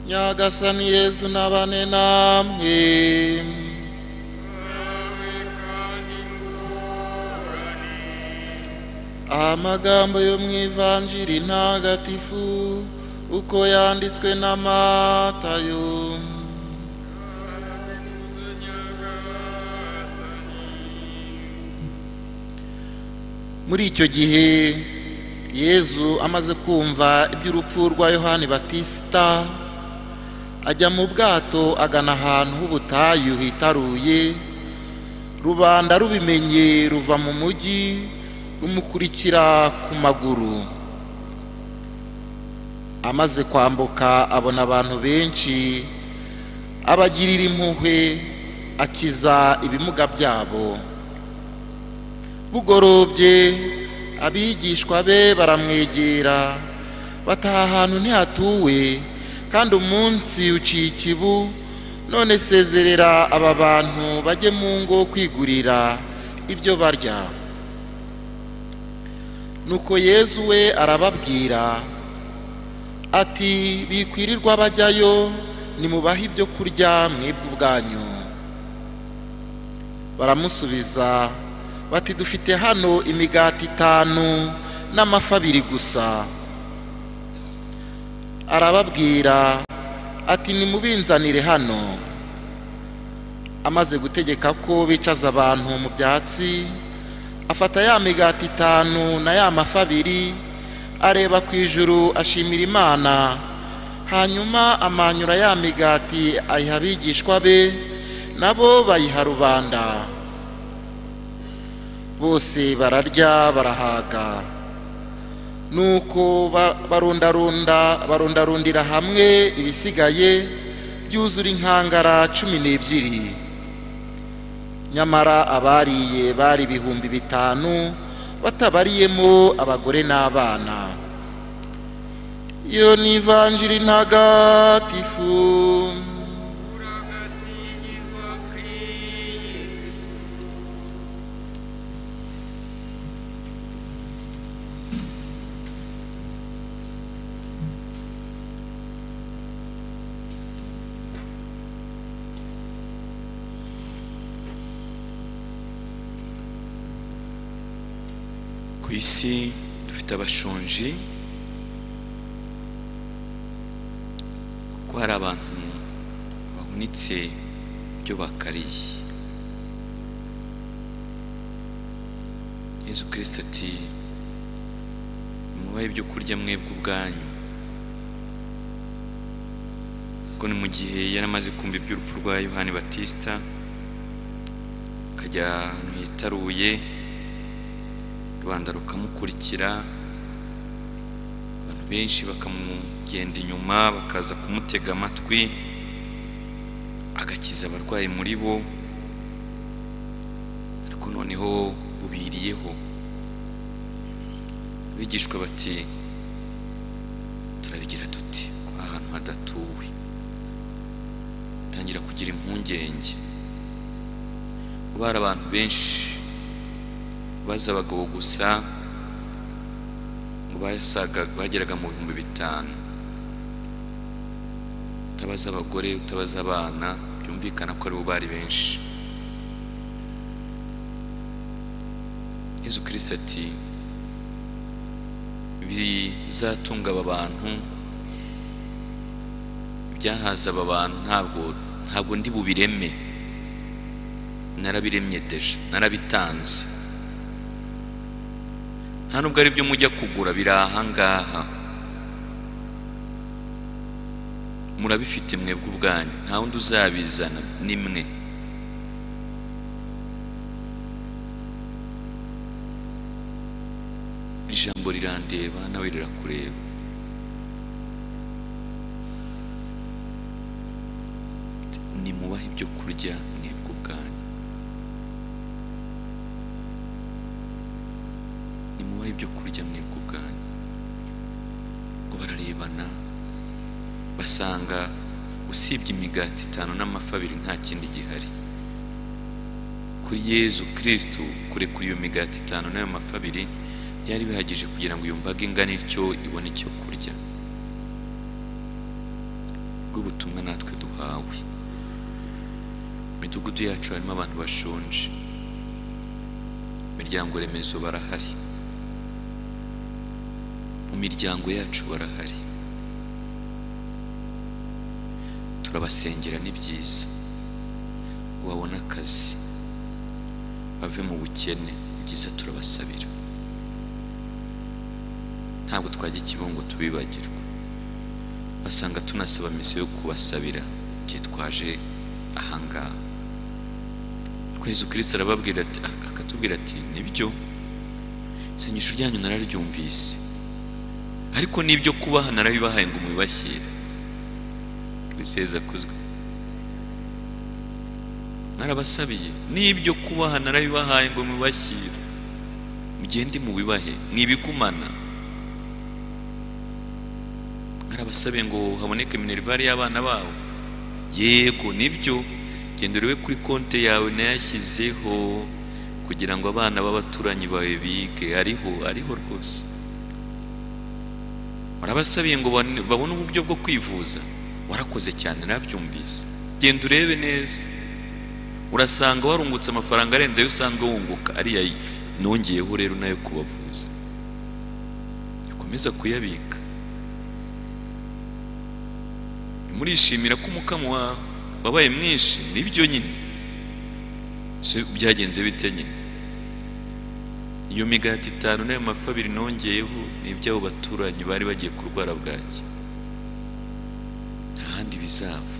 nyagasani yezu nabane namwe amagambo yo mu ivanjiri ntagatifu uko yanditswe na matayo muri icyo gihe yezu amaze kumva iby'urupfu rwa yohani batisita ajya mu bwato agana ahantu h'ubutayu hitaruye rubanda rubimenye ruva mu mujyi rumukurikira ku maguru amaze kwambuka abona abantu benshi abagirira impuhwe akiza ibimuga byabo bugorobye abigishwa be baramwegera bataha ahantu ntihatuwe kandi umunsi uciye ikibu none sezerera aba bantu bajye mu ngo kwigurira ibyo barya nuko yezu we arababwira ati bikwirirwa bajyayo nimubahe ibyo kurya mwebwe ubwanyu baramusubiza bati dufite hano imigati itanu n'amafi abiri gusa arababwira ati nimubinzanire hano amaze gutegeka ko bicaza abantu mu byatsi afata ya migati itanu na ya mafi abiri areba ku ijuru ashimira imana hanyuma amanyura ya migati ayiha abigishwa be nabo bayiha rubanda bose bararya barahaga nuko barundarundira hamwe ibisigaye byuzura inkangara cumi n'ebyiri nyamara abariye bari ibihumbi bitanu batabariyemo abagore n'abana iyo ni ivanjiri ntagatifu ku isi dufite abashonji kuko hari abantu bahunitse ibyo bakariye yezu kirisita ati mubahe ibyo kurya mwebwe ubwanyu ubwo ni mu gihe yari amaze kumva iby'urupfu rwa yohani batisita akajya ahantu hitaruye rwanda rukamukurikira abantu benshi bakamugenda inyuma bakaza kumutega amatwi agakiza abarwayi muri bo ariko noneho bubiriyeho abigishwa bati turabigira duti ahantu hadatuwe tangira kugira impungenge kuba hari abantu benshi baza abagabo gusa ngo bageraga mu bihumbi bitanu utabaza abagore utabaza abana byumvikana ko aribo bari benshi yezu kirisita ati bizatunga aba bantu ibyahaza aba bantu ntabwo ntabwo ndi bubireme narabiremye deje narabitanze nta nubwo ari byo mujya kugura biri ahangaha murabifite mwebwe ubwanyu nta wundi uzabizana nimwe iri jambo rirandeba nawe rirakureba nimubahe ibyo kurya mwebwe ubwanyu nimubahe ibyo kurya mwebwe ubwanyu ngo bararebana basanga usibye imigati itanu n'amafi abiri nta kindi gihari kuri yezu kirisitu kurekura iyo migati itanu n'ayo mafi abiri byari bihagije kugira ngo iyo mbaga ingana ityo ibone icyo kurya bw'ubutumwa natwe duhawe midugudu yacu harimo abantu bashonje imiryango remezo barahari mu miryango yacu barahari turabasengera ni byiza wabona akazi bave mu bukene ni byiza turabasabira ntabwo twajya ikibungo tubibagirwa basanga tunasaba misi yo kubasabira igihe twaje ahangaha twese kirisita arababwira ati akatubwira ati nibyo isengesho ryanyu nararyumvise ariko n'ibyo kubaha narabibahaye ngo mubibashyire twiseza kuzwe narabasabiye n'ibyo kubaha narabibahaye ngo mubibashyire mugende mubibahe mwibigumana narabasabiye ngo haboneke minerivare y'abana babo yego nibyo genda urebe kuri konti yawe nayashyizeho kugira ngo abana b'abaturanyi bawe bige ariho ariho rwose warabasabiye ngo babone uburyo bwo kwivuza warakoze cyane nabyumvise genda urebe neza urasanga warungutse amafaranga arenze ayo usanga wunguka ariya nongeyeho rero nayo kubavuza ukomeza kuyabika murishimira ko umukamo wawe wabaye mwinshi nibyo nyine byagenze bite nyine iyo migati itanu n'ayo mafi abiri nongeyeho ni iby'abo baturanyi bari bagiye kurwara bwaki nta handi bizava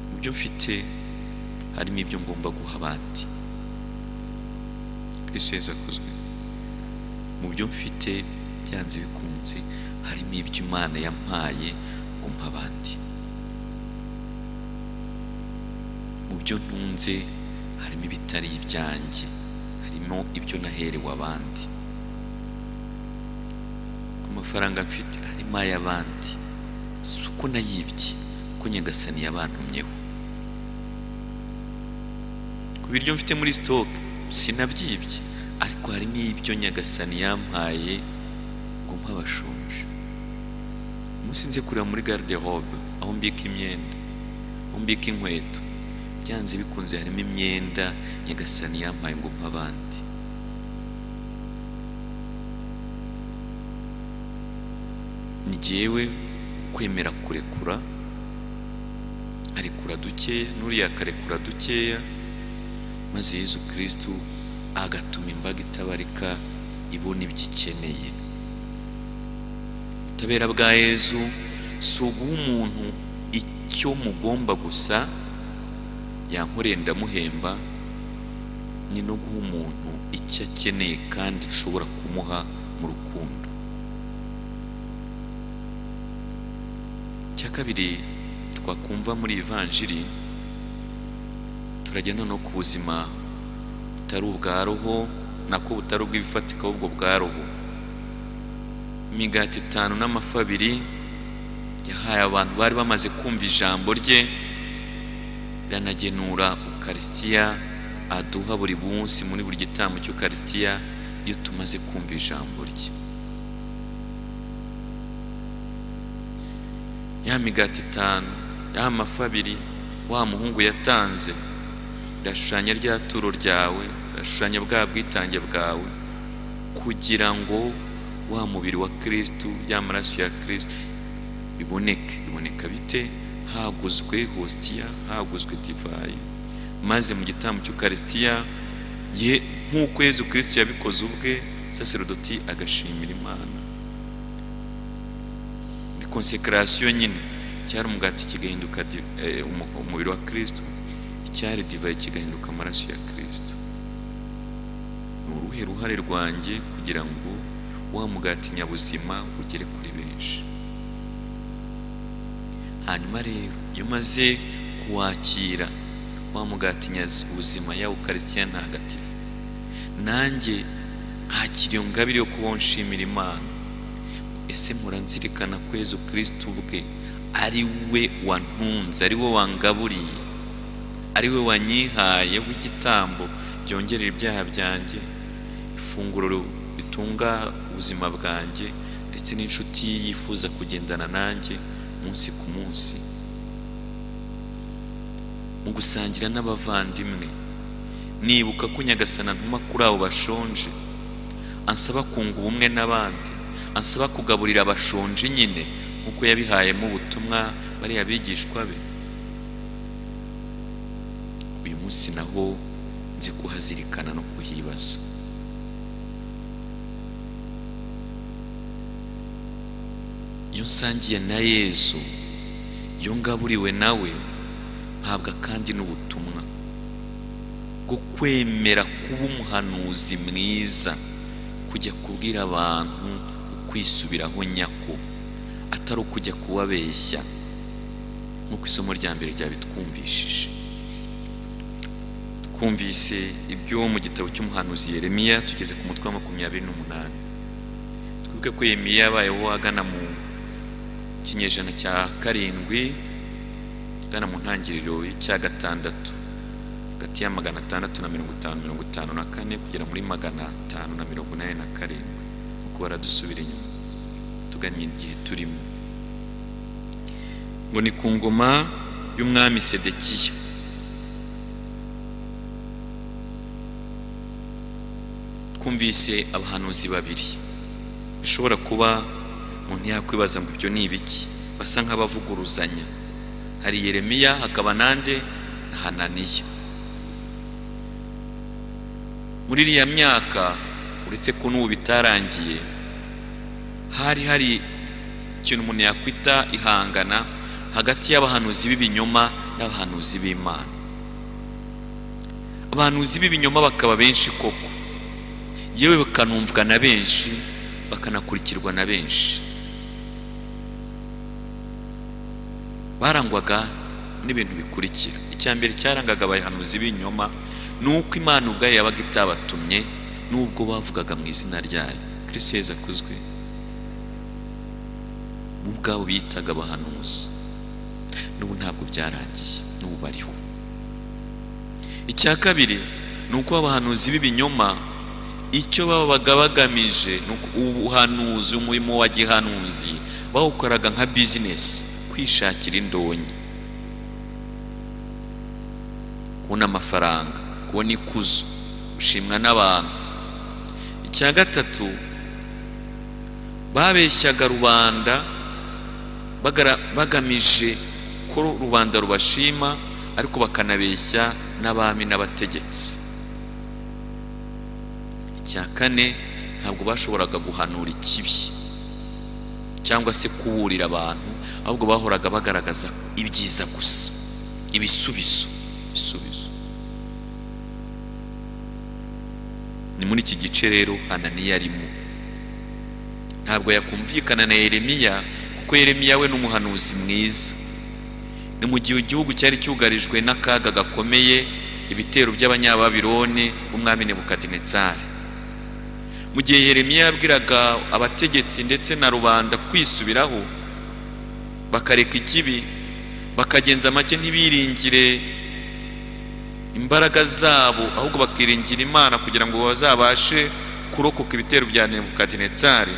mu byo mfite harimo ibyo ngomba guha abandi kwiseza kuzwe mu byo mfite byanze bikunze harimo ibyo imana yampaye gumpa abandi mu byo ntunze harimo ibitari ibyanjye harimo ibyo naherewe abandi ku mafaranga mfite harimo ay'abandi si uko nayibye ko nyagasani yabantumyeho ku biryo mfite muri sitoke sinabyibye ariko harimo ibyo nyagasani yampaye ngo mpabashonje umunsi nze kureba muri garde robe aho mbika imyenda aho mbika inkweto byanze bikunze harimo imyenda nyagasani yampaye ngo nk'abandi ni jyewe kwemera kurekura arekura dukeya n'uriya akarekura dukeya maze yezu kirisitu agatuma imbaga itabarika ibona ibyo ikeneye ubutabera bwa yezu si uguha umuntu icyo mugomba gusa yankoreye ndamuhemba ni no guha umuntu icyo akeneye kandi nshobora kumuha mu rukundo icya kabiri twakumva muri ivanjiri turajya noneho ku buzima butari ubwa roho nako butari ubw'ibifatika ahubwo bwa roho imigati itanu n'amafi abiri yahaye abantu bari bamaze kumva ijambo rye iranagenura ukarisitiya aduha buri munsi muri buri gitambo cy'ukarisitiya iyo tumaze kumva ijambo rye ya migati itanu ya mafi abiri wa muhungu yatanze irashushanya rya turo ryawe irashushanya bwa bwitange bwawe kugira ngo wa mubiri wa kirisitu ya maraso ya kirisitu biboneke biboneka bite haguzwe hositiya haguzwe divayi maze mu gitambo cy'ukarisitiya ye nk'uko yezu kirisitu yabikoze ubwe saserodoti agashimira imana ni konsekarasiyo nyine cyari umugati kigahinduka umubiri wa kirisitu icyari divayi kigahinduka amaraso ya kirisitu ni uruhe ruhare rwanjye kugira ngo wa mugati nyabuzima ugere kuri benshi hanyuma rero iyo umaze kuwakira wa mugati nyabuzima yawe ukarisitiya ntagatifu nanjye nkakira iyo ngabire yo kubaho nshimira imana ese muranzirikana ko yezu kirisitu ubwe ari we wantunze ari we wangaburiye ari we wanyihaye w'igitambo byongerera ibyaha byanjye ifunguro ritunga ubuzima bwanjye ndetse n'inshuti yifuza kugendana nanjye umunsi ku munsi mu gusangira n'abavandimwe nibuka ko nyagasana ntuma kuri abo bashonje ansaba kunga ubumwe n'abandi ansaba kugaburira abashonje nyine nk'uko yabihayemo ubutumwa bariya bigishwa be uyu munsi naho nzi kuhazirikana no kuhibaza iyo nsangiye na yezu iyo ngaburiwe nawe mpabwa kandi n'ubutumwa bwo kwemera kuba umuhanuzi mwiza kujya kubwira abantu ukwisubiraho nyako atari ukujya kubabeshya nk'uko isomo rya mbere ryabitwumvishije twumvise ibyo mu gitabo cy'umuhanuzi Yeremiya tugeze ku mutwe wa makumyabiri n'umunani twibuke ko Yeremiya yabayeho agana mu kinyejana cya karindwi agana mu ntangiriro y'icya gatandatu hagati ya magana atandatu na mirongo itanu mirongo itanu na kane kugera muri magana atanu na mirongo inani na karindwi kuko baradusubira inyuma tugannye igihe turimo ngo ni ku ngoma y'umwami sedekiya twumvise abahanuzi babiri bishobora kuba umuntu yakwibaza ngo ibyo ni ibiki basa nk'abavuguruzanya hari yeremiya hakaba nande na hananiya muri iriya myaka uretse ko n'ubu bitarangiye hari hari ikintu umuntu yakwita ihangana hagati y'abahanuzi b'ibinyoma n'abahanuzi b'imana abahanuzi b'ibinyoma bakaba benshi koko yewe bakanumvwa na benshi bakanakurikirwa na benshi barangwaga n'ibintu bikurikira icya mbere cyarangaga abahanuzi b'ibinyoma ni uko imana ubwayo yabaga itabatumye n'ubwo bavugaga mu izina ryayo kirisito yeza akuzwe bo ubwabo biyitaga abahanuzi n'ubu ntabwo byaragiye n'ubu bariho icya kabiri ni uko abahanuzi b'ibinyoma icyo babaga bagamije ni ubuhanuzi umurimo wa gihanuzi bawukoraga nka bizinesi kwishakira indonyi kubona amafaranga kubona ikuzo gushimwa n'abantu icya gatatu babeshyaga rubanda bagamije ko rubanda rubashima ariko bakanabeshya n'abami n'abategetsi icya kane ntabwo bashoboraga guhanura ikibi cyangwa se kuburira abantu ahubwo bahoraga bagaragaza ibyiza gusa ibisubizo ibisubizo ni muri iki gice rero hananiya arimo ntabwo yakumvikana na yeremiya kuko yeremiya we ni umuhanuzi mwiza ni mu gihe igihugu cyari cyugarijwe n'akaga gakomeye ibitero by'abanyababirone umwami nebukadinezari mu gihe yeremiya yabwiraga abategetsi ndetse na rubanda kwisubiraho bakareka ikibi bakagenza make ntibiringire imbaraga zabo ahubwo bakiringira imana kugira ngo bazabashe kurokoka ibitero bya nebukadinezari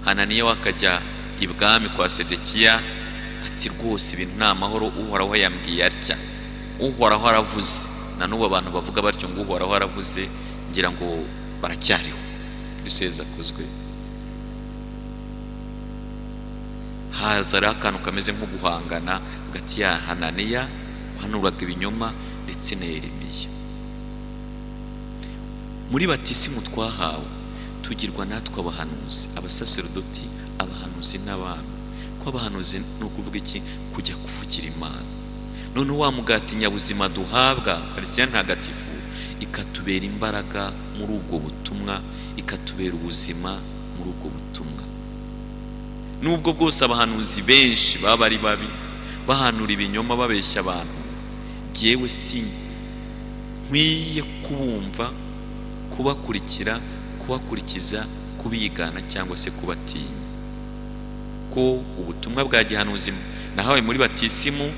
hananiya wakajya ibwami kwa sedekiya ati rwose ibintu ni amahoro uhoraho yambwiye atya uhoraho aravuze na n'ubu abantu bavuga batyo ngo uhoraho aravuze ngira ngo baracyariho duseze akuzwe haza rero akantu kameze nko guhangana hagati ya hananiya uhanuraga ibinyoma ndetse na yeremiya muri batisimu twahawe tugirwa natwe abahanuzi abasaserodoti abahanuzi n'abantu ko abahanuzi ni ukuvuga iki kujya kuvugira imana none wa mugati nyabuzima duhabwa karisiya ntagatifu ikatubera imbaraga muri ubwo butumwa ikatubera ubuzima muri ubwo butumwa nubwo bwose abahanuzi benshi baba ari babi bahanura ibinyoma babeshya abantu ngewe si nkwiye kubumva kubakurikira kubakurikiza kubigana cyangwa se kubatinya ko ubutumwa bwa gihanuzi nahawe muri batisimu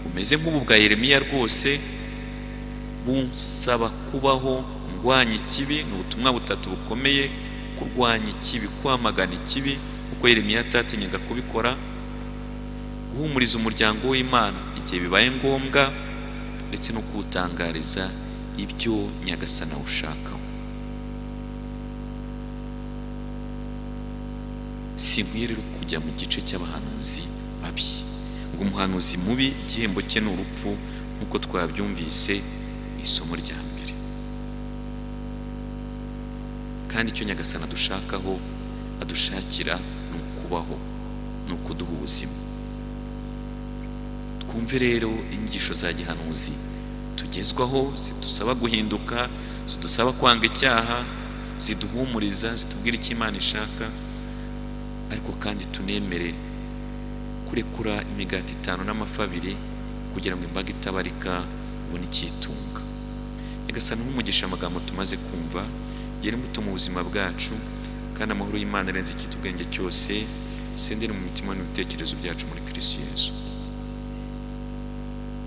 bumeze nk'ubu bwa yeremiya rwose bunsaba kubaho ndwanya ikibi ni ubutumwa butatu bukomeye kurwanya ikibi kwamagana ikibi kuko yeremiya atatinyaga kubikora guhumuriza umuryango w'imana igihe bibaye ngombwa ndetse no kuwutangariza ibyo nyagasana awushakaho sinkwiye rero kujya mu gice cy'abahanuzi babi ngo umuhanuzi mubi igihembo cye ni urupfu nk'uko twabyumvise mu isomo rya mbere kandi icyo nyagasana adushakaho adushakira ni ukubaho ni ukuduha ubuzima twumve rero inyigisho za gihanuzi tugezwaho zidusaba guhinduka zidusaba kwanga icyaha ziduhumuriza zitubwira icyo imana ishaka ariko kandi tunemere kurekura imigati itanu n'amafi abiri kugira ngo imbaga itabarika ibone icyitunga nyagasana nk'umugisha amagambo tumaze kumva ugere imbuto mu buzima bwacu kandi amahoro y'imana arenze icyitubwenge cyose sendere mu mitima n'ibitekerezo byacu muri kirisiyezu